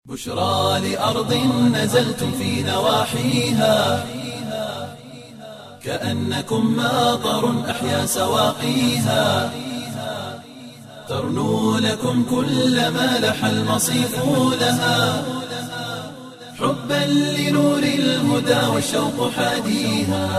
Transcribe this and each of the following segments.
بشرى لأرض نزلتم في نواحيها كأنكم ماطر أحيا سواقيها ترنو لكم كل ما لح المصيف لها حبا لنور الهدى والشوق حاديها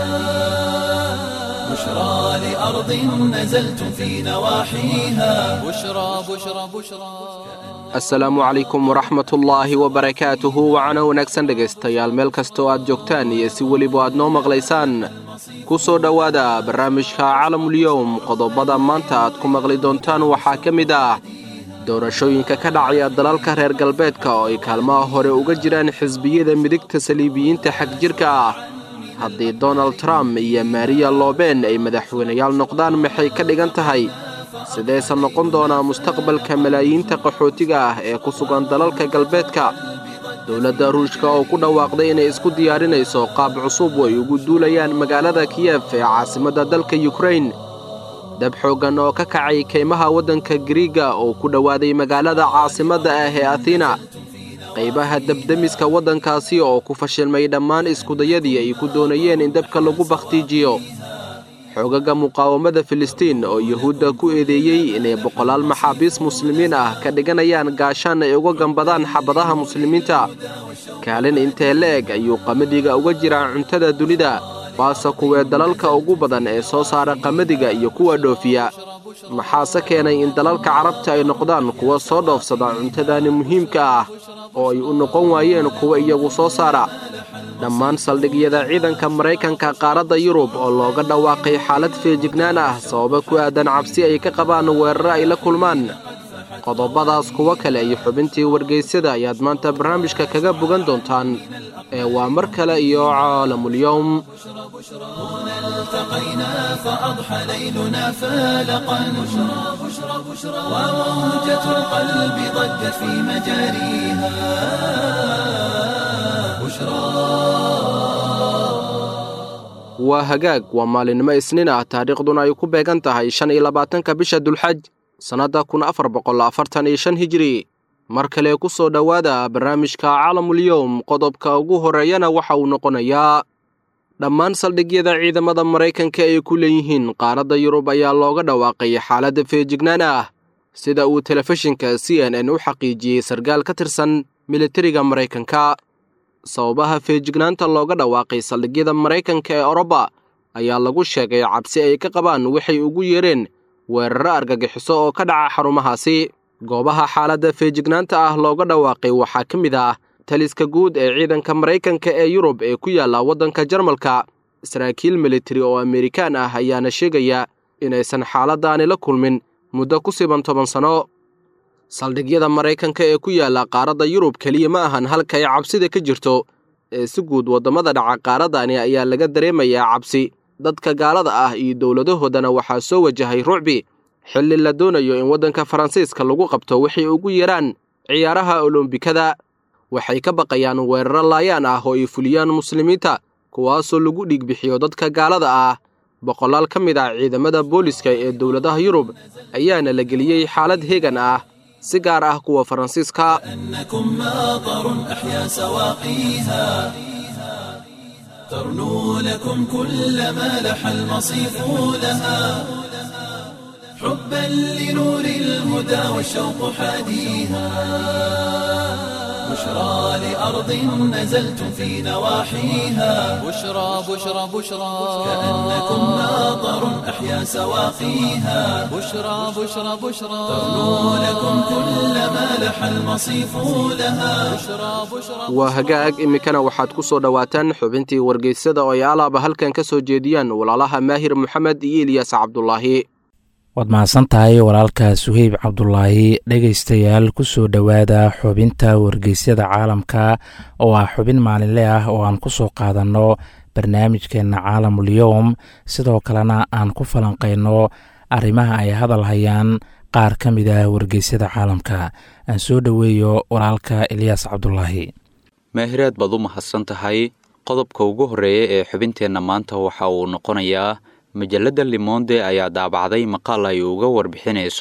بشرى لأرض نزلتم في نواحيها بشرى بشرى بشرى asalaamu calaykum waraxmatullaahi wabarakaatuhu wacana wanaagsan dhegaystayaal meel kastoo aad joogtaan iyo si weliba aad noo maqlaysaan ku soo dhowaada barnaamijka calamulyowm qodobada maanta aad ku maqli doontaan waxaa ka mid ah doorashooyinka ka dhacaya dalalka reer galbeedka oo ay kaalmaha hore uga jiraan xisbiyada midigta saliibiyiinta xagjirka ah haddii donald trump iyo mariya loben ay madaxweynayaal noqdaan maxay ka dhigan tahay sideese noqon doonaa mustaqbalka malaayiinta qaxootiga ah ee ku sugan dalalka galbeedka dowladda ruushka oo ku dhawaaqday inay isku diyaarinayso qaab cusub oo ay ugu duulayaan magaalada kiyef ee caasimadda dalka yukrain dab xooggan oo ka kacay kaymaha waddanka giriiga oo ku dhowaaday magaalada caasimadda ah ee athina qaybaha dabdemiska waddankaasi oo ku fashilmay dhammaan iskudayadii ay ku doonayeen in dabka lagu bakhtiijiyo xoogaga muqaawamada filistiin oo yuhuudda ku eedeeyey inay boqolaal maxaabiis muslimiin ah ka dhiganayaan gaashaan ay uga gambadaan xabadaha muslimiinta kaalin intee la-eg ayuu qamadiga uga jiraa cuntada dunida waase kuwee dalalka ugu badan ee soo saara qamadiga iyo kuwa dhoofiya maxaase keenay in dalalka carabta ay noqdaan kuwa soo dhoofsada cuntadani muhiimka ah oo ay u noqon waayeen kuwa iyagu soo saara dhammaan saldhigyada ciidanka maraykanka qaaradda yurub oo looga dhawaaqay xaalad feejignaan ah sababa ku aadan cabsi ay ka qabaan weeraro ay la kulmaan qodobadaas kuwo kale iyo xubintii wargaysyada ayaad maanta barnaamijka kaga bogan doontaan ee waa mar kale iyo caalamulyowm التقينا فأضحى ليلنا فالقا بشرى بشرى بشرى وموجة القلب ضجت في مجاريها waa hagaag waa maalinimo isniin ah taariikhduna ay ku beegan tahay shan iyo labaatanka bisha dulxaj sannadda kun afar boqol afartan iyo shan hijiri mar kale ku soo dhowaada barnaamijka calamulyowm qodobka ugu horreeyana waxa uu noqonayaa dhammaan saldhigyada ciidamada maraykanka ay ku leeyihiin qaaradda yurub ayaa looga dhawaaqay xaaladda feejignaan ah sida uu telefishinka c n n u xaqiijiyey sarkaal ka tirsan militariga maraykanka sababaha feejignaanta looga dhawaaqay saldhigyada maraykanka ee oroba ayaa lagu sheegay cabsi ay ka qabaan waxay ugu yeereen weeraro argagixiso oo ka dhaca xarumahaasi goobaha xaaladda feejignaanta ah looga dhawaaqay waxaa ka mid ah taliska guud ee ciidanka maraykanka ee yurub ee ku yaalla waddanka jarmalka saraakiil militari oo amerikaan ah ayaana sheegaya inaysan xaaladdaani la kulmin muddo ku siban toban sanno saldhigyada maraykanka ee ku yaalla qaaradda yurub keliya ma ahan halka ay cabsida ka jirto ee si guud waddamada dhaca qaaraddani ayaa laga dareemayaa cabsi dadka gaalada ah iyo dowladahoodana waxaa soo wajahay rucbi xilli la doonayo in waddanka faransiiska lagu qabto waxay ugu yaraan ciyaaraha olombikada waxay ka baqayaan weeraro laayaan ah oo ay fuliyaan muslimiinta kuwaasoo lagu dhiigbixiyo dadka gaalada ah boqolaal ka mid ah ciidamada booliska ee dowladaha yurub ayaana la geliyey xaalad heegan ah si gaar ah kuwa faransiiska أنكم ماطر أحيا سواقيها ترنو لكم كل ما لح المصيف لها حبا لنور الهدى والشوق حاديها بشرى لأرض نزلتم في نواحيها بشرى بشرى بشرى كأنكم ماطر أحيا سواقيها بشرى بشرى بشرى ترنو لكم كل ما لح المصيف لها بشرى بشرى waa hagaag iminkana waxaad ku soo dhowaataan xubintii wargeysyada oo ay alaaba halkan ka soo jeediyaan walaalaha maahir moxamed iyo ilyaas cabdulaahi waad mahadsan tahay walaalka suheyb cabdulaahi dhegaystayaal ku soo dhowaada xubinta wargeysyada caalamka oo ah xubin maalinle ah oo aan ku soo qaadanno barnaamijkeenna caalamulyowm sidoo kalena aan ku falanqayno arrimaha ay hadal hayaan qaar ka mid ah wargeysyada caalamka aan soo dhoweeyo walaalka ilyaas cabdulaahi maahiraad baad u mahadsan tahay qodobka ugu horreeya ee xubinteenna maanta waxa uu noqonayaa majalladda limonde ayaa daabacday maqaal ay uga warbixinayso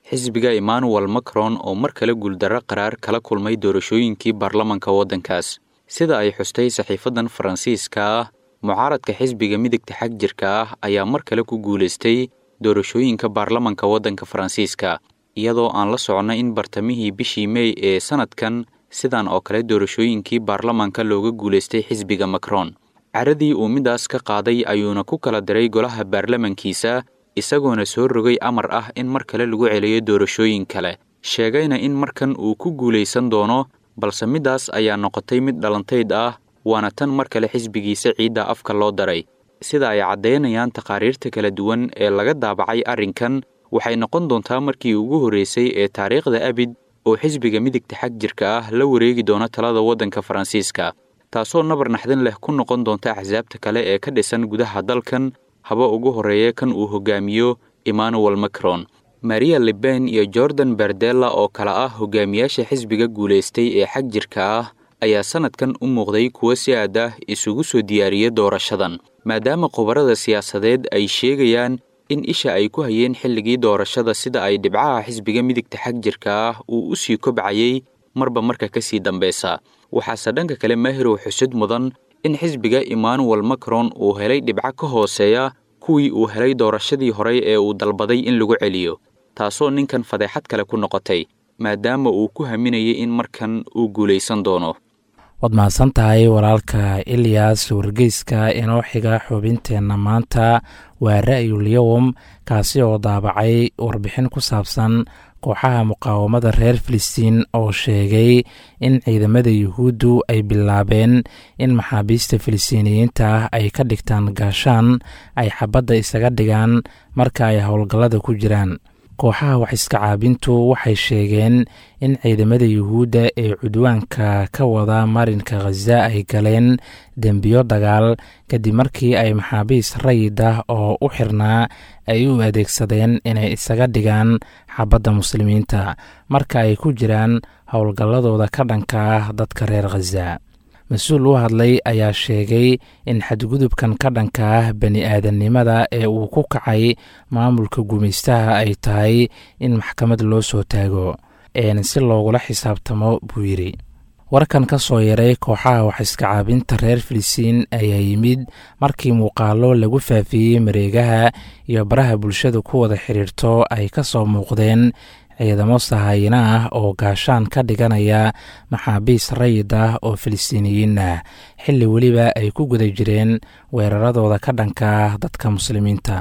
xisbiga emmanuel macron oo mar kale guuldarro qaraar kala kulmay doorashooyinkii baarlamanka waddankaas sida ay xustay saxiifadan faransiiska ah mucaaradka xisbiga midigta xag jirka ah ayaa mar kale ku guulaystay doorashooyinka baarlamanka waddanka faransiiska iyadoo aan la socno in bartamihii bishii mey ee sanadkan sidan oo kale doorashooyinkii baarlamanka looga guulaystay xisbiga macron caradii uu midaas ka qaaday ayuuna ku kala diray golaha baarlamankiisa isagoona soo rogay amar ah in mar kale lagu celiyo doorashooyin kale sheegayna in markan uu ku guulaysan doono balse midaas ayaa noqotay mid dhalantayd ah waana tan mar kale xisbigiisa ciidda afka loo daray sida ay caddaynayaan taqaariirta kala duwan ee laga daabacay arrinkan waxay noqon doontaa markii ugu horreysay ee taariikhda abid oo xisbiga midigta xag jirka ah la wareegi doono talada waddanka faransiiska taasoo nabar naxdin leh ku noqon doonta axsaabta kale ee ka dhisan gudaha dalkan haba ugu horreeya kan uu hogaamiyo emmanuel macron maria liben iyo jordan berdella oo kale ah hogaamiyaasha xisbiga guulaystay ee xag jirka ah ayaa sanadkan u muuqday kuwo si aad ah isugu soo diyaariya doorashadan maadaama khubarada siyaasadeed ay sheegayaan in isha ay ku hayeen xilligii doorashada sida ay dhibcaha xisbiga midigta xag jirka ah uu u sii kobcayay marba marka ka sii dambeysa waxaase dhanka kale maahirow xusud mudan in xisbiga emmanuel macron uu helay dhibco ka hooseeya kuwii uu helay doorashadii horey ee uu dalbaday in lagu celiyo taasoo ninkan fadeexad kale ku noqotay maadaama uu ku haminayay in markan uu guulaysan doono waad mahadsan tahay walaalka ilyas wargeyska inoo xiga xubinteenna maanta waa ra'yul yowm kaasi oo daabacay warbixin ku saabsan kooxaha muqaawamada reer filistiin oo sheegay in ciidamada yuhuuddu ay bilaabeen in maxaabiista filistiiniyiinta ah ay ka dhigtaan gaashaan ay xabadda isaga dhigaan marka ay howlgallada ku jiraan kooxaha waxiska caabintu waxay sheegeen in ciidamada yuhuudda ee cudwaanka ka wada marinka khaza ay galeen dembiyo dagaal kadib markii ay maxaabiis rayid ah oo u xirnaa ay u adeegsadeen inay isaga dhigaan xabadda muslimiinta marka ay ku jiraan howlgalladooda ka dhanka ah dadka reer khaza mas-uul u hadlay ayaa sheegay in xadgudubkan ka dhanka ah bani aadamnimada ee uu ku kacay maamulka gumaystaha ay tahay in maxkamad loo soo taago si loogula xisaabtamo buu yidhi warkan ka soo yaray kooxaha waxiska caabinta reer filistiin ayaa yimid markii muuqaalo lagu faafiyey mareegaha iyo baraha bulshada ku wada xidhiirto ay ka soo muuqdeen ciidamo sahayina ah oo gaashaan ka dhiganaya maxaabiis rayid ah oo filistiiniyiin ah xilli weliba ay ku guda jireen weeraradooda ka dhanka ah dadka muslimiinta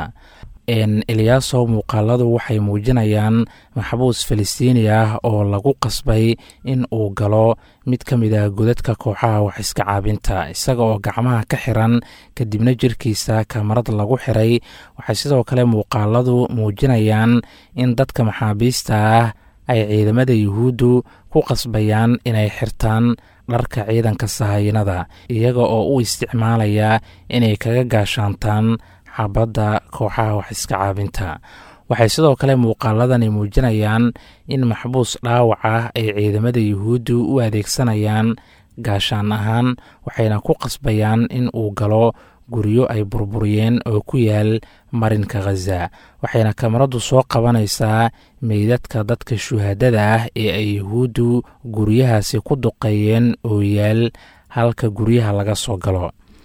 eliyaasow muuqaaladu waxay muujinayaan maxbuus filistiini ah oo lagu qasbay in uu galo mid ka mid ah godadka kooxaha waxiska caabinta isaga oo gacmaha ka xiran kadibna jirkiisa kamarad lagu xiray waxay sidoo kale muuqaaladu muujinayaan in dadka maxaabiista ah ay ciidamada yuhuuddu ku qasbayaan inay xirtaan dharka ciidanka sahayinada iyaga oo u isticmaalaya inay kaga gaashaantaan xabadda kooxaha waxiska caabinta waxay sidoo kale muuqaaladani muujinayaan in maxbuus dhaawac ah ay ciidamada yuhuuddu u adeegsanayaan gaashaan ahaan waxayna ku qasbayaan in uu galo guryo ay burburiyeen oo ku yaal marinka khaza waxayna kamaradu soo qabanaysaa meydadka dadka shuhaadada ah ee ay yuhuuddu guryahaasi ku duqeeyeen oo yaal halka guryaha laga soo galo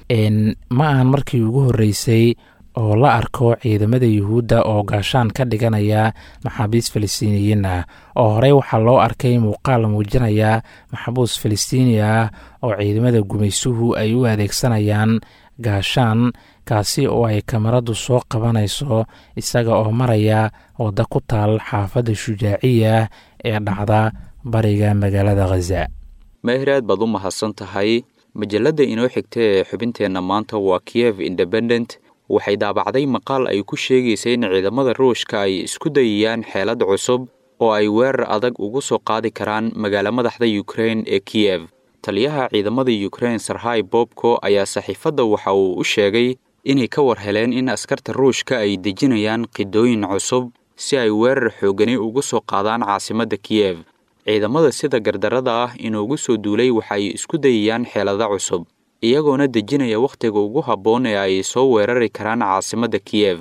ma ahan markii ugu horreysay oo la arko ciidamada yuhuudda oo gaashaan ka dhiganaya maxaabiis filistiiniyiin ah oo horey waxaa loo arkay muuqaal muujinaya maxbuus filistiini ah oo ciidamada gumaysuhu ay u adeegsanayaan gaashaan kaasi oo ay kamaradu soo qabanayso isaga oo maraya wadda ku taal xaafadda shujaaciya ee dhacda bariga magaalada khaza maahir aad baad u mahadsan tahay majalladda inoo xigta ee xubinteenna maanta waa kiev independent waxay daabacday maqaal ay ku sheegaysa in ciidamada ruushka ay isku dayayaan xeelad cusub oo ay weerar adag ugu soo qaadi karaan magaalo madaxda yukrain ee kiyev taliyaha ciidamada yukrain sarhay bobko ayaa saxiifadda waxa uu u sheegay inay ka war heleen in askarta ruushka ay dejinayaan qidooyin cusub si ay weerar xoogani ugu soo qaadaan caasimadda kiyev ciidamada sida gardarada ah inuugu soo duulay waxay isku dayayaan xeelada cusub iyagoona dejinaya wakhtiga ugu habboon ee ay soo weerari karaan caasimadda kiyev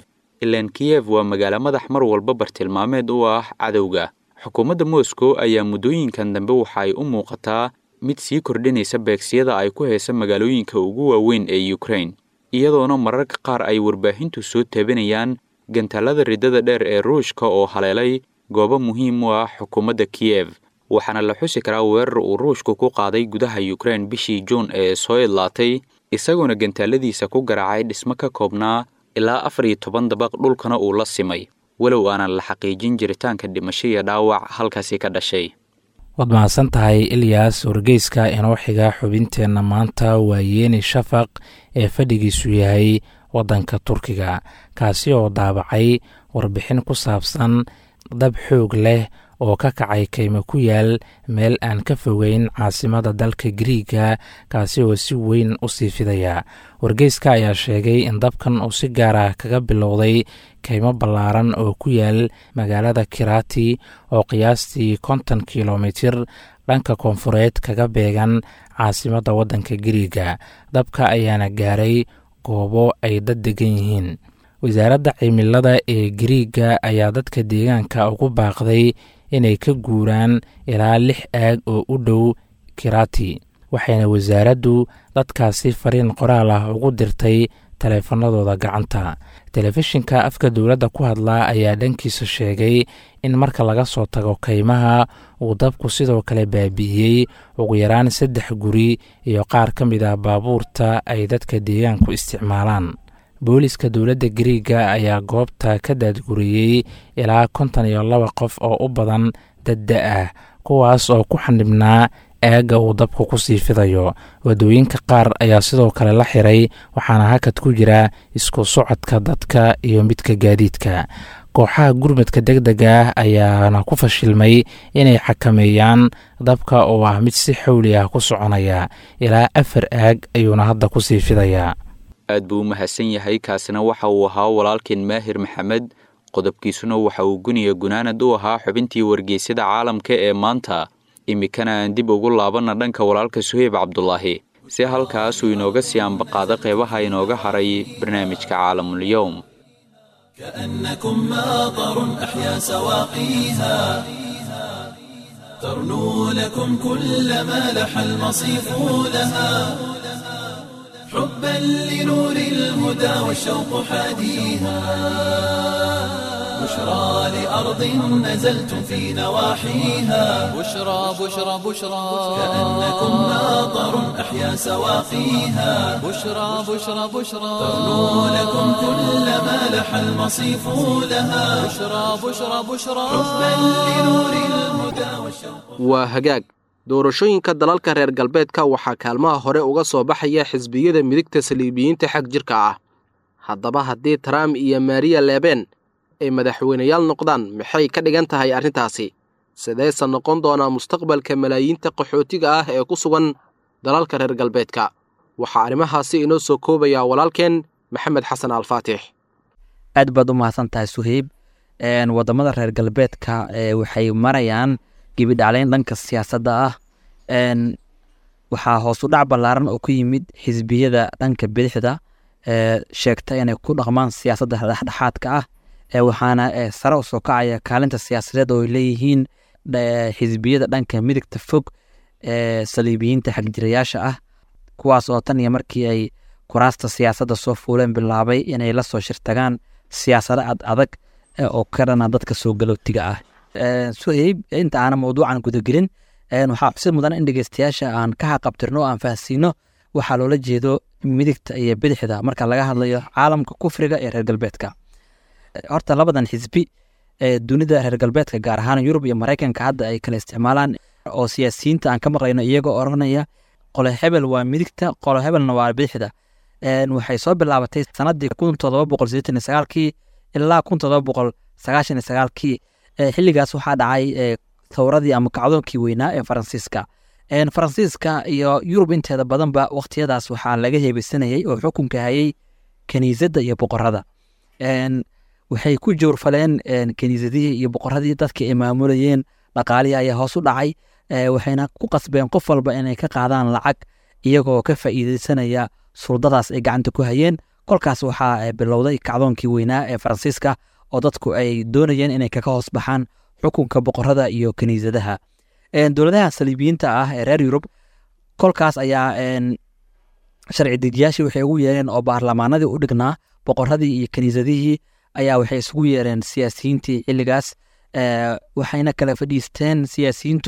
ilaan kiyev waa magaalo madax mar walba bartilmaameed u ah cadowga xukuumadda moscow ayaa muddooyinkan dambe waxa ay u muuqataa mid sii kordhinaysa beegsiyada ay ku haysa magaalooyinka ugu waaweyn ee ukrain iyadoona mararka qaar ay warbaahintu soo taabinayaan gantaalada riddada dheer ee ruushka oo haleelay goobo muhiim u ah xukuumadda kiyev waxaana la xusi karaa weerar uu ruushku ku qaaday gudaha ukrain bishii juun ee soo idlaatay isagoona gantaaladiisa ku garaacay dhismo ka koobnaa ilaa afar iyo toban dabaq dhulkana uu la simay walow aanan la xaqiijin jiritaanka dhimasho iyo dhaawac halkaasi ka dhashay waad mahadsan tahay ilyas wargeyska inoo xiga xubinteenna maanta waa yeeni shafaq ee fadhigiisu yahay waddanka turkiga kaasi oo daabacay warbixin ku saabsan dab xoog leh oo ka kacay kaymo ku yaal meel aan ka fogeyn caasimada dalka giriiga kaasi oo si weyn u sii fidaya wargeyska ayaa sheegay in dabkan uu si gaar ah kaga bilowday kaymo ballaaran oo ku yaal magaalada kirati oo qiyaastii konton kilomitir dhanka koonfureed kaga beegan caasimadda waddanka giriiga dabka ayaana gaaray goobo ay dad degan yihiin wasaaradda cimilada ee giriiga ayaa dadka deegaanka ugu baaqday inay ka guuraan ilaa lix aag oo u dhow kirati waxayna wasaaraddu dadkaasi fariin qoraal ah ugu dirtay taleefanadooda gacanta telefishinka afka dowladda ku hadlaa ayaa dhankiisa sheegay in marka laga soo tago kaymaha uu dabku sidoo kale baabi'iyey ugu yaraan saddex guri iyo qaar ka mid ah baabuurta ay dadka deegaanku isticmaalaan booliska dowladda gariiga ayaa goobta ka daadguriyey ilaa konton iyo laba qof oo u badan dadda ah kuwaas oo ku xanibnaa aagga uu dabku ku sii fidayo waddooyinka qaar ayaa sidoo kale la xiray waxaana hakad ku jira isku socodka dadka iyo midka gaadiidka kooxaha gurmadka deg dega ah ayaana ku fashilmay inay xakameeyaan dabka oo ah mid si xowli ah ku soconaya ilaa afar aag ayuuna hadda ku sii fidayaa aad buu u mahadsan yahay kaasina waxa uu ahaa walaalkeen maahir maxamed qodobkiisuna waxa uu guniya gunaanad u ahaa xubintii wargeysyada caalamka ee maanta iminkana aan dib ugu laabanna dhanka walaalka suheyb cabdulaahi si halkaasuu inooga sii ambaqaado qeybaha inooga haray barnaamijka caalamul-yowm كأنكم ماطر أحيا سواقيها ترنو لكم كل ما لح المصيف لها حبا لنور الهدى والشوق حاديها بشرى لأرض نزلتم في نواحيها بشرى بشرى بشرى كأنكم ماطر أحيا سواقيها بشرى بشرى بشرى ترنو لكم كل ما لح المصيف لها بشرى بشرى بشرى حبا لنور الهدى والشوق waa hagaag doorashooyinka dalalka reer galbeedka waxaa kaalmaha hore uga soo baxaya xisbiyada midigta saliibiyiinta xag jirka ah haddaba haddii trump iyo mariya leben ay madaxweyneyaal noqdaan maxay ka dhigan tahay arrintaasi sideese noqon doonaa mustaqbalka malaayiinta qaxootiga ah ee ku sugan dalalka reer galbeedka waxaa arrimahaasi inoo soo koobayaa walaalkeen maxamed xasan alfaatix aad baad u mahadsan tahay suheyb wadamada reer galbeedka waxay marayaan gebidhacleyn dhanka siyaasadda ah waxaa hoosu dhac ballaaran oo ku yimid xisbiyada dhanka bidixda sheegta inay ku dhaqmaan siyaasadda dhexdhexaadka ah waxaana sare usoo kacaya kaalinta siyaasadeed oo ay leeyihiin xisbiyada dhanka midigta fog ee saliibiyiinta xagjirayaasha ah kuwaas oo tan iyo markii ay kuraasta siyaasadda soo fuuleen bilaabay inay la soo shirtagaan siyaasado ad adag oo ka dhana dadka soo galootiga ah suheyb inta aana mawduucan gudagelin waxaa xusid mudan in dhegeystayaasha aan ka haqabtirno o aan fahansiino waxaa loola jeedo midigta iyo bidixda marka laga hadlayo caalamka kufriga ee reer galbeedka horta labadan xisbi ee dunida reer galbeedka gaar ahaan yurub iyo maraykanka hadda ay kala isticmaalaan oo siyaasiyiinta aan ka maqlayno iyagoo oranaya qolo hebel waa midigta qolo hebelna waa bidixda waxay soo bilaabatay sanadii kun todoba boqol sideetan iyo sagaalkii ilaa kun todoba boqol sagaashan iyo sagaalkii xilligaas waxaa dhacay thawradii ama kacdoonkii weynaa ee faransiiska faransiiska iyo yurub inteeda badanba waqtiyadaas waxaa laga heebeysanayey oo xukunka hayay kaniisadda iyo boqorada waxay ku jowrfaleen kaniisadihii iyo boqoradii dadkii ay maamulayeen dhaqaalihii ayaa hoos u dhacay waxayna ku qasbeen qof walba inay ka qaadaan lacag iyagoo ka faa'iideysanaya suldadaas ay gacanta ku hayeen kolkaas waxaa bilowday kacdoonkii weynaa ee faransiiska oo dadku ay doonayeen inay kaga hoos baxaan xukunka boqorada iyo kiniisadaha dowladaha saliibiyiinta ah ee reer yurub kolkaas ayaa sharci dejiyaashii waxay ugu yeereen oo baarlamaanadii u dhignaa boqoradii iyo kiniisadihii ayaa waxay isugu yeereen siyaasiyiintii xilligaas waxayna kala fadhiisteen siyaasiyiintu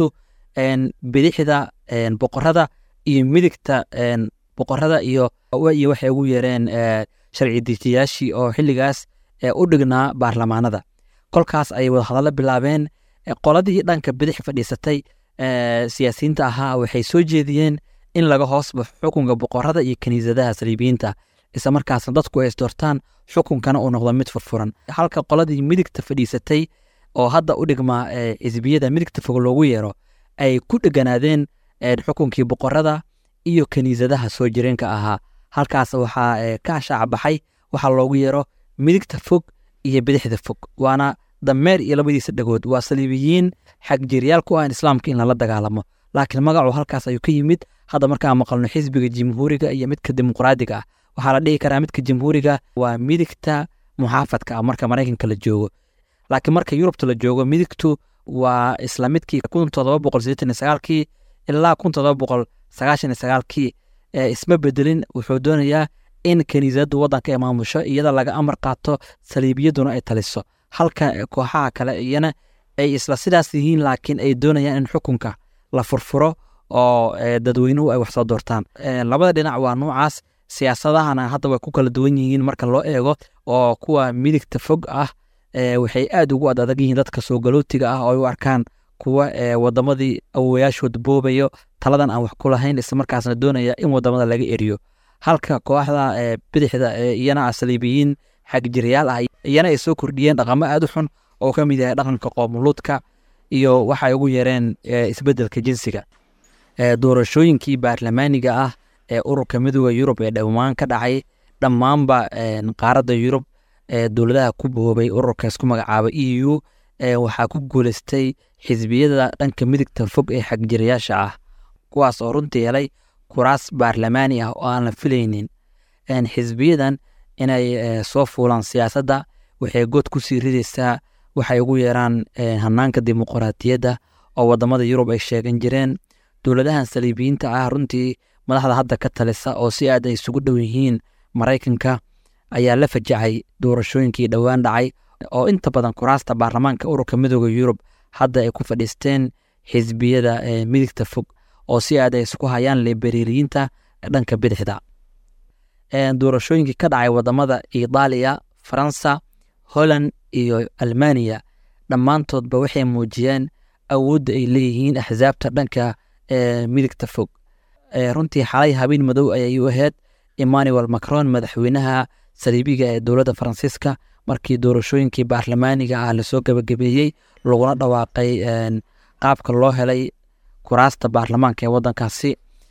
bidixda boqorada iyo midigta boqorada iyo iyo waxay ugu yeereen sharci dejiyaashii oo xilligaas u dhignaa baarlamaanada kolkaas ayay wadahadallo bilaabeen qoladii dhanka bidix fadhiisatay siyaasiyiinta ahaa waxay soo jeediyeen in laga hoos baxo xukunka boqorada iyo kiniisadaha saliibiyiinta isla markaasna dadku ay isdoortaan xukunkana uu noqdo mid furfuran halka qoladii midigta fadhiisatay oo hadda u dhigmaa xisbiyada midigta fog loogu yeero ay ku dheganaadeen xukunkii boqorada iyo kiniisadaha soo jireenka ahaa halkaas waxaa ka shaaca baxay waxaa loogu yeero midigta fog iyo bidixda fog waana dameer iyo labadiisa dhagood waa saliibiyiin xagjiryaal ku ah islaamka in lala dagaalamo laakiin magacu halkaas ayuu ka yimid hadda markaan maqalno xisbiga jamhuuriga iyo midka dimuqraadiga ah waxaa la dhihi karaa midka jamhuuriga waa midigta muxaafadka ah marka maraykanka la joogo laakiin marka yurubta la joogo midigtu waa isla midkii kun todoba boqol sideetan iyo sagaalkii ilaa kun todoba boqol sagaashan iyo sagaalkii isma bedelin wuxuu doonayaa in kiniisaddu waddanka ay maamusho iyada laga amar qaato saliibiyaduna ay taliso halka kooxaha kale iyana ay isla sidaas yihiin laakiin ay doonayaan in xukunka la furfuro oo dadweynuhu ay wax soo doortaan labada dhinac waa nuucaas siyaasadahana hadda way ku kala duwan yihiin marka loo eego oo kuwa midigta fog ah waxay aad ugu ad adag yihiin dadka soo galootiga ah oo ay u arkaan kuwa wadamadii awowayaashood boobayo taladan aan wax ku lahayn islamarkaasna doonaya in wadamada laga eriyo halka kooxda bidixda iyana asaliibiyiin xagjiryaal ah iyana ay soo kordhiyeen dhaqamo aad u xun oo ka mid yahay dhaqanka qoomuluudka iyo waxay ugu yareen isbedelka jinsiga doorashooyinkii baarlamaaniga ah ee ururka midooda yurub ee dhowaan ka dhacay dhammaanba qaaradda yurub ee dowladaha ku boobay ururka isku magacaaba e u waxaa ku guuleystay xisbiyada dhanka midigta fog ee xagjirayaasha ah kuwaas oo runtii helay kuraas baarlamaani ah oo aan la filaynin xisbiyadan inay soo fuulaan siyaasadda waxay good ku sii ridaysaa waxay ugu yeeraan hanaanka dimuqraadiyadda oo wadamada yurub ay sheegan jireen dowladahan saliibiyiinta ah runtii madaxda hadda ka talisa oo si aad ay isugu dhow yihiin maraykanka ayaa la fajacay doorashooyinkii dhowaan dhacay oo inta badan kuraasta baarlamaanka ururka midooda yurub hadda ay ku fadhiisteen xisbiyada midigta fog oo si aad ay isku hayaan libeririyiinta dhanka bidixda doorashooyinkii ka dhacay wadamada itaaliya faransa holland iyo almaniya dhammaantoodba waxay muujiyeen awoodda ay leeyihiin axsaabta dhanka midigta fog runtii xalay habeen madow ayay u ahayd emmanuel macron madaxweynaha saliibiga ee dowladda faransiiska markii doorashooyinkii baarlamaaniga ah lasoo gebagabeeyey laguna dhawaaqay qaabka loo helay kuraasta baarlamaanka ee waddankaasi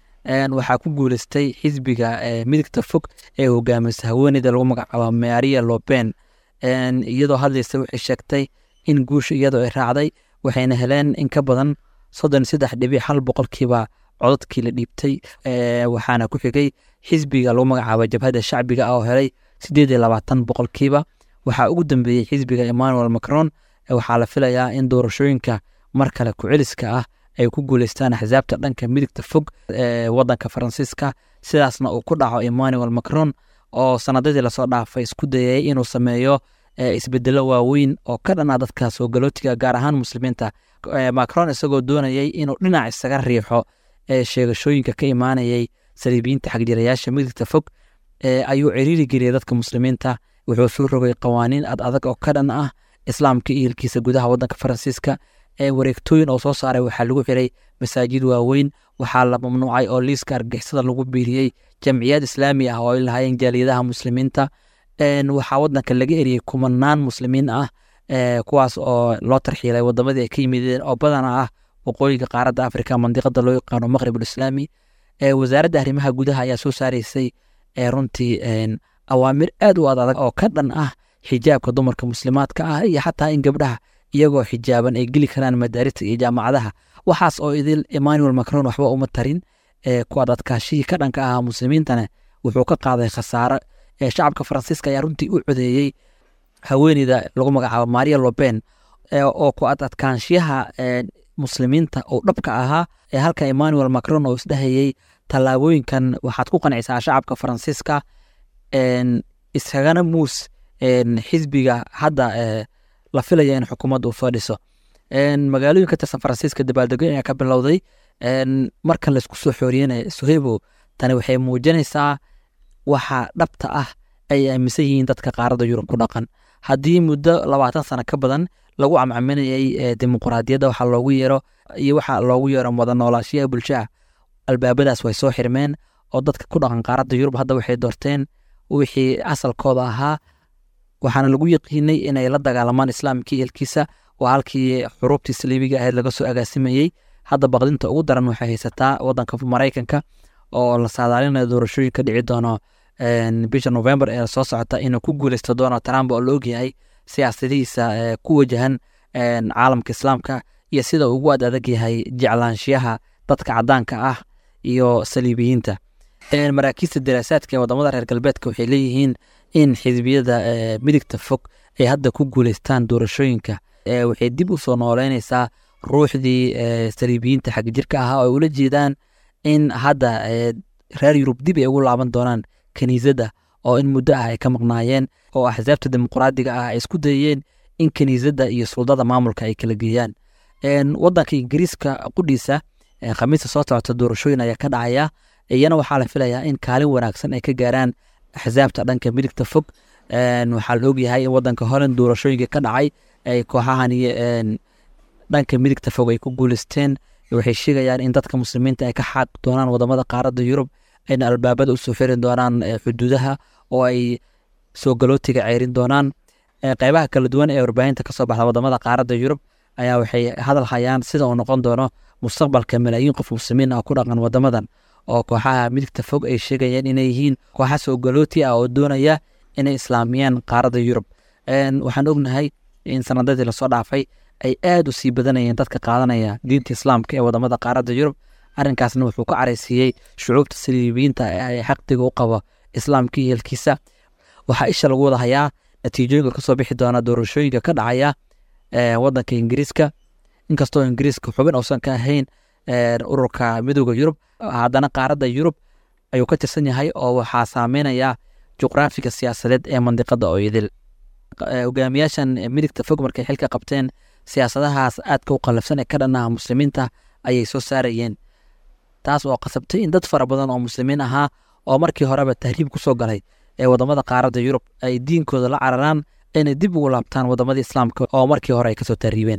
waxaa ku guuleystay xisbiga midigta fog ee hogaamisa haweeneyda lagu magacaabo maria loben iyadoo hadlaysa waxay sheegtay in guusha iyadoo ay raacday waxayna heleen in ka badan soddon saddex dhibic hal boqolkiiba codadkii la dhiibtay waxaana ku xigay xisbiga lagu magacaabo jabhadda shacbiga ah oo helay siddeed iyo labaatan boqolkiiba waxaa ugu dambeeyey xisbiga emmanuel macron waxaa la filayaa in doorashooyinka mar kale ku-celiska ah ay ku guuleystaan axsaabta dhanka midigta fog ee waddanka faransiiska sidaasna uu ku dhaco emmanuel macron oo sanadadii lasoo dhaafay isku dayay inuu sameeyo isbedelo waaweyn oo ka dhan ah dadka soo galootiga gaar ahaan muslimiinta macron isagoo doonayay inuu dhinac isaga riixo sheegashooyinka ka imaanayay saliibiyiinta xagjirayaasha midigta fog ayuu ciriiri geliyay dadka muslimiinta wuxuu soo rogay qawaaniin ad adag oo ka dhan ah islaamka iyo hilkiisa gudaha waddanka faransiiska wareegtooyin oo soo saaray waxaa lagu xiray masaajid waaweyn waxaa la mamnuucay oo liiska argixisada lagu biiriyey jamciyad islaami ah oo ay lahaayeen jaaliyadaha muslimiinta waxaa waddanka laga eriyey kumanaan muslimiin ah kuwaas oo loo tarxiilay wadamadii ay ka yimideen oo badana ah waqooyiga qaaradda afrika mandiqada loo yaqaano maqrib ulislaami wasaaradda arrimaha gudaha ayaa soo saaraysay runtii awaamir aad u ad adag oo ka dhan ah xijaabka dumarka muslimaadka ah iyo xataa in gabdhaha iyagoo xijaaban ay geli karaan madaarista iyo jaamacadaha waxaas oo idil emmanuel macron waxba uma tarin ku adadkaashihii ka dhanka ahaa muslimiintana wuxuu ka qaaday khasaaro shacabka faransiiska ayaa runtii u codeeyey haweeneyda lagu magacaabo maria loben oo ku adadkaanshiyaha muslimiinta oo dhabka ahaa ee halka emmanuel macron oo isdhahayey tallaabooyinkan waxaad ku qancisaa shacabka faransiiska iskagana muus xisbiga hadda la filaya in xukuumadda uu soo dhiso magaalooyin ka tirsan faransiiska dabaaldego ayaa ka bilowday marka laysku soo xooriyenaya sohebo tani waxay muujinaysaa waxa dhabta ah ay aaminsan yihiin dadka qaaradda yurub ku dhaqan haddii muddo labaatan sano ka badan lagu camcaminayay dimuquraadiyadda waxa loogu yeero iyo waxa loogu yeero wada noolaashiyaha bulshaha albaabadaas way soo xirmeen oo dadka ku dhaqan qaaradda yurub hadda waxay doorteen wixii asalkooda ahaa waxaana lagu yaqiinay inay la dagaalamaan islaamkii eelkiisa waa halkii xuruubtii saliibiga ahayd laga soo agaasimayey hadda baqdinta ugu daran waxay haysataa wadanka maraykanka oo la saadaalinayo doorashooyin ka dhici doono bisha november ee soo socota inuu ku guuleysto donald trump oo la ogyahay siyaasadihiisa ku wajahan caalamka islaamka iyo sida ugu ad adag yahay jeclaanshiyaha dadka cadaanka ah iyo saliibiyiinta maraakiista daraasaadka ee wadamada reer galbeedka waxay leeyihiin in xisbiyada midigta fog ay hadda ku guuleystaan doorashooyinka waxay dib u soo nooleynaysaa ruuxdii saliibiyiinta xagjirka ahaa oo ay ula jeedaan in hadda reer yurub dib ay ugu laaban doonaan kaniisadda oo in muddo ah ay ka maqnaayeen oo axsaabta dimuqraadiga ah ay isku dayeen in kaniisadda iyo suldada maamulka ay kala geeyaan wadanka ingiriiska qudhiisa khamiista soo socota doorashooyin ayaa ka dhacaya iyana waxaa la filayaa in kaalin wanaagsan ay ka gaaraan axsaabta dhanka midigta fog waxaa la ogyahay in wadanka holland doorashooyinka ka dhacay ay kooxahan dhanka midigta fog ay ku guuleysteen waxay sheegayaan in dadka muslimiinta ay ka xaaq doonaan wadamada qaaradda yurub ayna albaabada usoo xirin doonaan xuduudaha oo ay soo galootiga ceyrin doonaan qeybaha kala duwan ee warbaahinta kasoo baxda wadamada qaaradda yurub ayaa waxay hadal hayaan sida uu noqon doono mustaqbalka malaayiin qof muslimiin ah ku dhaqan wadamadan oo kooxaha midigta fog ay sheegayaan inay yihiin kooxa soo galooti ah oo doonaya inay islaamiyaan qaaradda yurub waxaan ognahay in sanadadii lasoo dhaafay ay aad u sii badanayeen dadka qaadanaya diinta islaamka ee wadamada qaaradda yurub arrinkaasna wuxuu ka caraysiiyey shucuubta saliibiyiinta ee xaqdiga u qabo islaamka iyo helkiisa waxaa isha lagu wada hayaa natiijooyinka kasoo bixi doona doorashooyinka ka dhacaya wadanka ingiriiska inkastoo ingiriiska xubin uusan ka ahayn ururka midooda yurub haddana qaaradda yurub ayuu ka tirsan yahay oo waxaa saameynaya juqraafiga siyaasadeed ee mandiqada oo idil hogaamiyaashan midigta fog markay xilka qabteen siyaasadahaas aadka u qallafsan ee ka dhannaha muslimiinta ayay soo saarayeen taas oo qasabtay in dad fara badan oo muslimiin ahaa oo markii horeba tahriib ku soo galay ee wadamada qaaradda yurub ay diinkooda la cararaan ayna dib ugu laabtaan wadamadii islaamka oo markii hore ay kasoo tahriibeen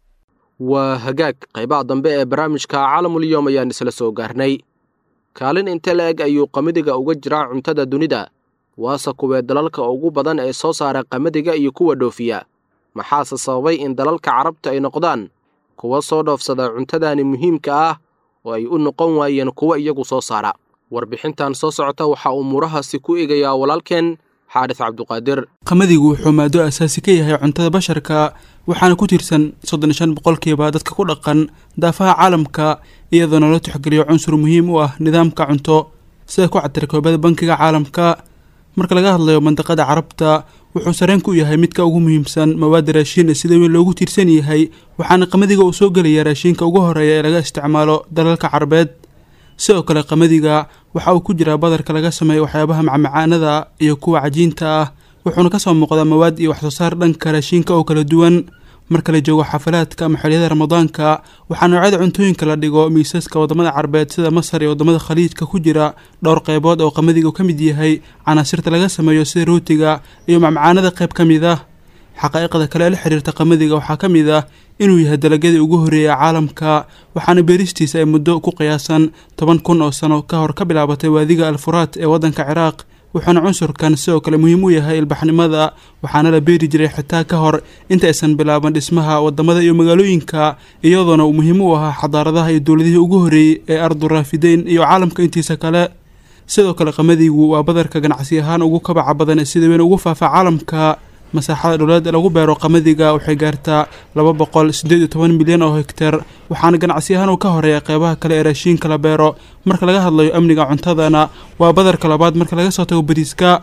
waa hagaag qaybaha dambe ee barnaamijka caalamulyoom ayaan isla soo gaarnay kaalin inte la eg ayuu qamadiga uga jiraa cuntada dunida waase kuwee dalalka ugu badan ee soo saara qamadiga iyo kuwa dhoofiya maxaase sababay in dalalka carabta ay noqdaan kuwa soo dhoofsada cuntadani muhiimka ah oo ay u noqon waayeen kuwa iyagu soo saara warbixintan soo socota waxaa umuurahaasi ku eegayaa walaalkeen xaadis cabduqaadir qamadigu wuxuu maado asaasi ka yahay cuntada basharka waxaana ku tirsan soddon iyo shan boqolkiiba dadka ku dhaqan daafaha caalamka iyadoona loo tixgeliyo cunsur muhiim u ah nidaamka cunto sida ku cadira koobada bankiga caalamka marka laga hadlayo mandaqada carabta wuxuu sareen ku yahay midka ugu muhiimsan mawaada raashiin ee sida weyn loogu tiirsan yahay waxaana qamadiga uu soo gelaya raashiinka ugu horeeya ee laga isticmaalo dalalka carabeed sidoo kale qamadiga waxa uu ku jiraa badarka laga sameeyo waxyaabaha macmacaanada iyo kuwa cajiinta ah wuxuuna kasoo muuqdaa mawaad iyo waxsoo saar dhanka raashiinka oo kala duwan marka la joogo xafalaadka ama xiliyada ramadaanka waxaa noocyada cuntooyinka la dhigo miisaska wadamada carabeed sida masar iyo wadamada khaliijka ku jira dhowr qeybood oo qamadiga ka mid yahay canaasirta laga sameeyo sida rootiga iyo macmacaanada qayb ka mid ah xaqaa'iqda kale ee la xiriirta qamadiga waxaa ka mid ah inuu yahay dalagyadii ugu horreeyay caalamka waxaana beeristiisa ay muddo ku qiyaasan toban kun oo sano ka hor ka bilaabatay waadiga alfuraat ee waddanka ciraaq wuxuuna cunsurkan sidoo kale muhiim u yahay ilbaxnimada waxaana la beeri jiray xitaa ka hor inta aysan bilaaban dhismaha wadamada iyo magaalooyinka iyadoona uu muhiim u ahaa xadaaradaha iyo dowladihii ugu horreeyey ee arduraafideyn iyo caalamka intiisa kale sidoo kale qamadigu waa badarka ganacsi ahaan ugu kabaca badan ee sida weyn ugu faafa caalamka masaaxada dhowlaad lagu beero qamadiga waxay gaartaa laba boqol siddeed iyo toban milyan oo hegtar waxaana ganacsi ahaan uu ka horeeya qeybaha kale ee raashiinka la beero marka laga hadlayo amniga cuntadana waa badarka labaad marka laga soo tago bariiska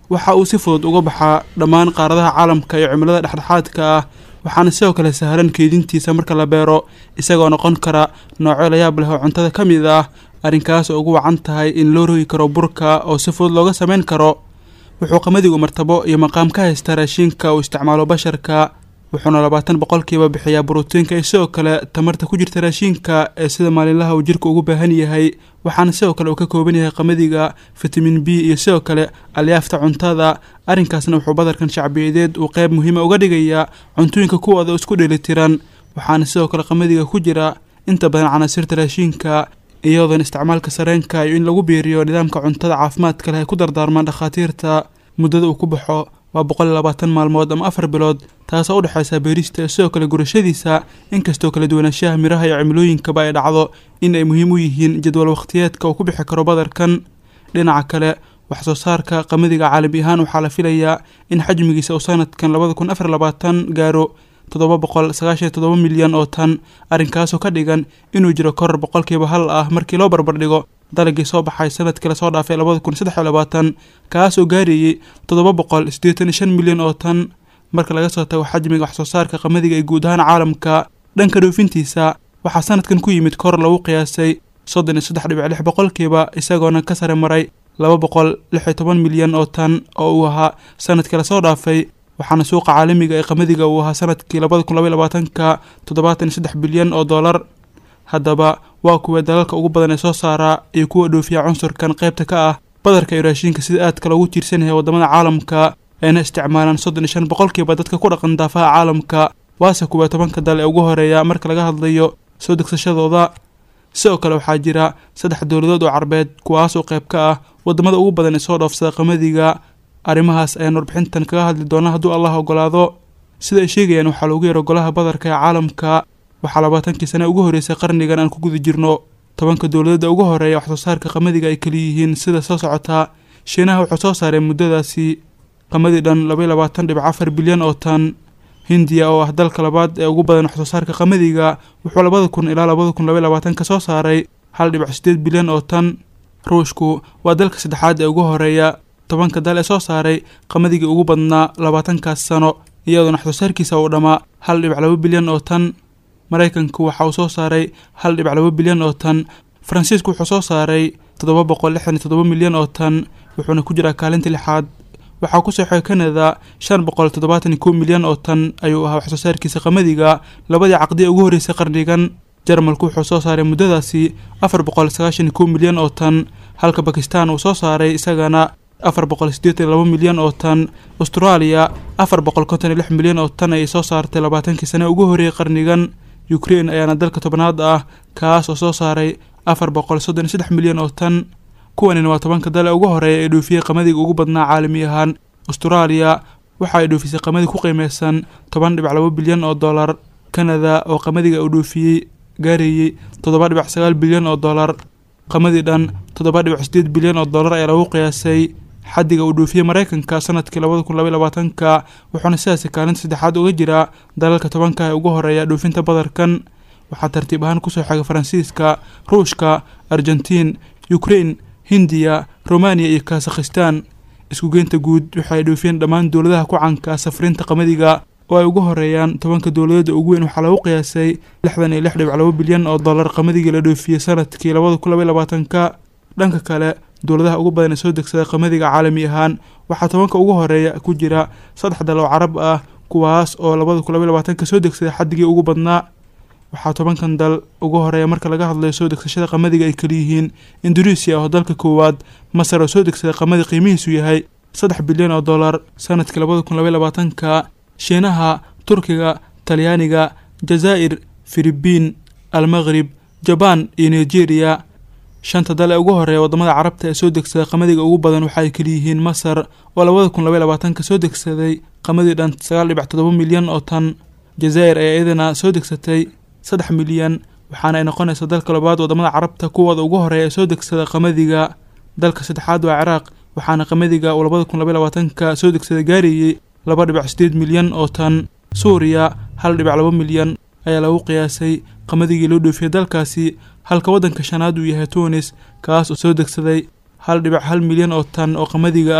waxa uu si fudud uga baxaa dhammaan qaaradaha caalamka iyo cimilada dhexdhexaadka ah waxaana sidoo kale sahlan keydintiisa marka la beero isagoo noqon kara noocyo layaab leh oo cuntada ka mid ah arrinkaas oo ugu wacan tahay in loo rogi karo burka oo si fudud looga samayn karo wuxuu qamadigu martabo iyo maqaam ka haystaa raashinka uu isticmaalo basharka wuxuuna labaatan boqolkiiba bixiyaa borotiinka iyo sidoo kale tamarta ku jirta raashinka ee sida maalinlaha uu jirka ugu baahan yahay waxaana sidoo kale uu ka kooban yahay qamadiga fitamin b iyo sidoo kale alyaafta cuntada arrinkaasna wuxuu badarkan shacbiyadeed uu qeyb muhiima uga dhigayaa cuntooyinka kuwooda isku dheelitiran waxaana sidoo kale qamadiga ku jira inta badan canaasirta raashinka iyadoona isticmaalka sareenka iyo in lagu biiriyo nidaamka cuntada caafimaadka leh ay ku dardaarmaan dhakhaatiirta muddada uu ku baxo waa boqol iyo labaatan maalmood ama afar bilood taasoo u dhexaysa beerista iyo sidoo kale gurashadiisa inkastoo kala duwanaanshaha miraha iyo cimilooyinkaba ay dhacdo in ay muhiim u yihiin jadwal wakhtiyeedka uu ku bixi karo badarkan dhinaca kale wax soo saarka qamadiga caalami ahaan waxaa la filayaa in xajmigiisa uu sanadkan labada kun afar labaatan gaaro toddoba boqol sagaashan iyo toddoba milyan oo tan arrinkaasoo ka dhigan inuu jiro koror boqolkiiba hal ah markii loo barbardhigo dalagii soo baxay sanadkii lasoo dhaafay labada kun saddex iyo labaatan kaasoo gaarayey toddoba boqol siddeetan iyo shan milyan oo tan marka laga soo tago xajmiga wax soo saarka qamadiga ee guud ahaan caalamka dhanka dhoofintiisa waxaa sanadkan ku yimid koror lagu qiyaasay soddon iyo saddex dhibic lix boqolkiiba isagoona ka sare maray laba boqol lix iyo toban milyan oo tan oo uu ahaa sanadkii lasoo dhaafay waxaana suuqa caalamiga ee qamadiga uu ahaa sanadkii labada kun labaiy labaatanka toddobaatan iyo saddex bilyan oo dollar haddaba waa kuwa dalalka ugu badan ee soo saaraa iyo kuwa dhoofiya cunsurkan qaybta ka ah badarka iyo raashinka sida aadka loogu tiirsan yahay waddamada caalamka ayna isticmaalaan soddon iyo shan boqolkiiba dadka ku dhaqan daafaha caalamka waase kuwa tobanka dal ee ugu horeeya marka laga hadlayo soo degsashadooda sidoo kale waxaa jira saddex dowladood oo carbeed kuwaasoo qayb ka ah waddamada ugu badan ee soo dhoofsada qamadiga arrimahaas ayaan warbixintan kaga hadli doona hadduu allah ogolaado sida ay sheegayaan waxaa loogu yaro golaha badarka ee caalamka waxaa labaatankii sane ugu horreysay qarnigan aan ku guda jirno tobanka dowladada ugu horeeya wax soo saarka qamadiga ay kaliyihiin sida soo socotaa shiinaha wuxuu soo saaray muddadaasi qamadi dhan labaiy labaatan dhibic afar bilyan oo tan hindiya oo ah dalka labaad ee ugu badan wax soo saarka qamadiga wuxuu labada kun ilaa labada kun labaiy labaatanka soo saaray hal dhibic siddeed bilyan oo tan ruushku waa dalka saddexaad ee ugu horeeya tobanka dal ee soo saaray qamadigi ugu badnaa labaatankaas sano iyadoona wax soo saarkiisa uu dhammaa hal dhibic laba bilyan oo tan maraykanku waxa uu soo saaray hal dhibic laba bilyan oo tan faransiisku wuxuu soo saaray toddoba boqol lixdan iyo toddoba milyan oo tan wuxuuna ku jiraa kaalinta lixaad waxaa ku soo xigay kanada shan boqol toddobaatan iyo kow milyan oo tan ayuu ahaa wax soo saarkiisa qamadiga labadii caqdi ee ugu horreysay qarnigan jarmalku wuxuu soo saaray muddadaasi afar boqol sagaashan iyo kow milyan oo tan halka bakistan uu soo saaray isagana afar boqol siddeetan iyo laba milyan oo tan austraaliya afar boqol konton iyo lix milyan oo tan ayay soo saartay labaatankii sane ugu horreeyay qarnigan ukrain ayaana dalka tobnaad ah kaas oo soo saaray afar boqol soddon iyo saddex milyan oo tan kuwanina waa tobanka dale ugu horeeya ee dhoofiyey qamadiga ugu badnaa caalami ahaan austraaliya waxa ay dhoofisay qamadi ku qiimeysan toban dhibic laba bilyan oo dollar kanada oo qamadiga uu dhoofiyey gaarayey toddoba dhibic sagaal bilyan oo dollar qamadii dhan toddoba dhibic sideed bilyan oo dollar ayaa lagu qiyaasay xaddiga uu dhoofiyey maraykanka sanadkii labada kun labaiy labaatanka wuxuuna sidaasi kaalinta saddexaad uga jiraa dalalka tobanka ee ugu horeeya dhoofinta badarkan waxaa tartiib ahaan kusoo xigay faransiiska ruushka argentiin ukrain hindiya romaniya iyo kazakhistan iskugeynta guud waxaay dhoofiyeen dhammaan dowladaha ku canka safrinta qamadiga oo ay ugu horeeyaan tobanka dowladooda ugu weyn waxaa lagu qiyaasay lixdan iyo lix dhibic laba bilyan oo dollar qamadigi la dhoofiyey sanadkii labada kun labaiy labaatanka dhanka kale dowladaha ugu badan ee soo degsada qamadiga caalami ahaan waxaa tobanka ugu horeeya ku jira saddex dal oo carab ah kuwaas oo labada kun labaiy labaatanka soo degsaday xaddigii ugu badnaa waxaa tobankan dal ugu horeeya marka laga hadlayo soo degsashada qamadiga ay kaliyihiin induneisiya oo dalka koowaad masar oo soo degsada qamadi qiimihiisu yahay saddex bilyan oo dollar sanadkii labada kun labaiy labaatanka shiinaha turkiga talyaaniga jazaa'ir filibiin almaqrib jabaan iyo nigeria shanta dal ee ugu horeeya waddamada carabta ee soo degsada qamadiga ugu badan waxa ay kaliyihiin masar oo labada kun labaiy labaatanka soo degsaday qamadii dhan sagaal dhibic toddoba milyan oo tan jazaa'ir ayaa iyadana soo degsatay saddex milyan waxaana ay noqonaysaa dalka labaad waddamada carabta kuwooda ugu horeeya ee soo degsada qamadiga dalka saddexaad waa ciraaq waxaana qamadiga uu labada kun labaiy labaatanka soo degsada gaarayey laba dhibic sideed milyan oo tan suuriya hal dhibic laba milyan ayaa lagu qiyaasay qamadigi loo dhoofiyey dalkaasi halka waddanka shanaad uu yahay tunis kaas oo soo degsaday hal dhibic hal milyan oo tan oo qamadiga ah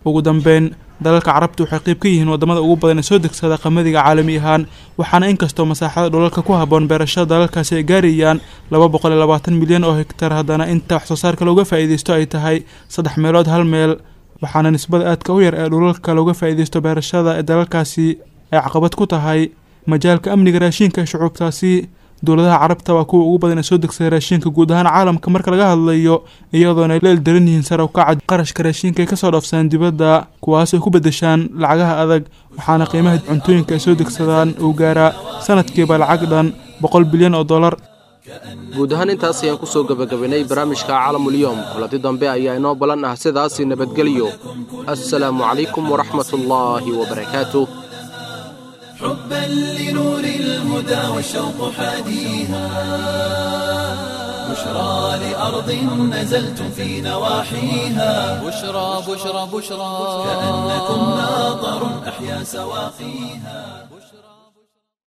ugu dambeyn dalalka carabta waxay qayb ka yihiin wadamada ugu badan ee soo degsada qamadiga caalami ahaan waxaana inkastoo masaaxada dhulalka ku habboon beerashada dalalkaasi ay gaarayaan laba boqol iyo labaatan milyan oo hektar haddana inta wax soo saarka looga faa'iidaysto ay tahay saddex meelood hal meel waxaana nisbada aadka u yar ee dhulalka looga faa'iidaysto beerashada ee dalalkaasi ay caqabad ku tahay majaalka amniga raashinka ee shucuubtaasi dowladaha carabta waa kuwa ugu badan ee soo degsada raashinka guud ahaan caalamka marka laga hadlayo iyadoona ay la eldaran yihiin sare u kaca qarashka raashinka ay kasoo dhaafsadaan dibadda kuwaas ay ku bedeshaan lacagaha adag waxaana qiimaha cuntooyinka ay soo degsadaan uu gaaraa sanadkiiba lacag dhan boqol bilyan oo dollar guud ahaan intaas ayaan ku soo gebagabaynay barnaamijka caalamulyoom kulanti dambe ayaa inoo ballan ah sidaasi nabadgelyo assalaamu calaykum waraxmatullaahi wabarakaatuh حبا لنور الهدى والشوق حاديها بشرى لأرض نزلتم في نواحيها بشرى بشرى بشرى كأنكم ناظر أحيا سواقيها